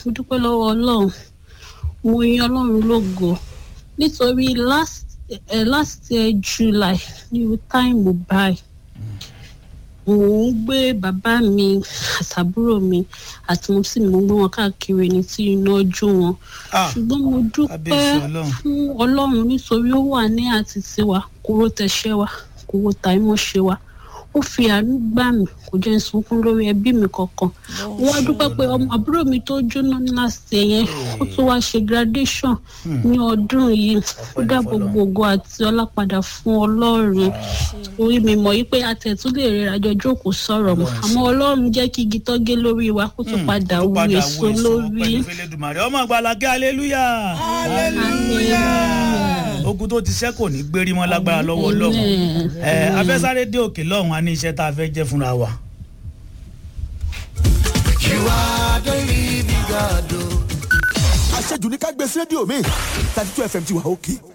mo dúpẹ́ lọ́wọ́ ọlọ́run mo yin ọlọ́run lógo nítorí last uh, last year july ní táìmù báyìí mò ń gbé bàbá mi àtàbúrò mi àti mo sì mò ń gbé wọn káàkiri ní tí iná jó wọn Ah, ṣùgbọ́n mo dúpẹ́ kábíyèsí Ọlọ́run. fún ọlọ́run nítorí ó wà ní àti tiwa kúrò tẹ̀ṣẹ́ wa kúrò tàìmọ̀ṣe wa ó fi àánú gbà mí kò jẹ́ n sunkún lórí ẹbí mi kankan mo wá dúpẹ́ pé ọmọ àbúrò mi tó jóná ní last year yẹn ó tún wá ṣe graduation ní ọdún yìí ó dá gbogbo ògo àti ọlá padà fún ọlọ́run orí mi mọ̀ yìí pé àtẹ̀tún lè rẹ́ra jọ jókòó sọ̀rọ̀ mọ́ àmọ́ ọlọ́run jẹ́ kí igi tó gé lórí wa kó tún padà Ó wú padà èso lórí. pẹ̀lú fẹlẹ́dùmarè ọmọ àgbàlagé aleluya ogun tó ti ṣẹ́ kò ní gbérí mọ́ lágbára lọ́wọ́ ọlọ́run Amen. ẹ afẹ́sáré dé òkè lọ́hùn á ní iṣẹ́ tá a fẹ́ jẹ́ fúnra wa. You are the living God. àṣejù ní ká gbé sí rédíò mi thirty two fm ti wà òkè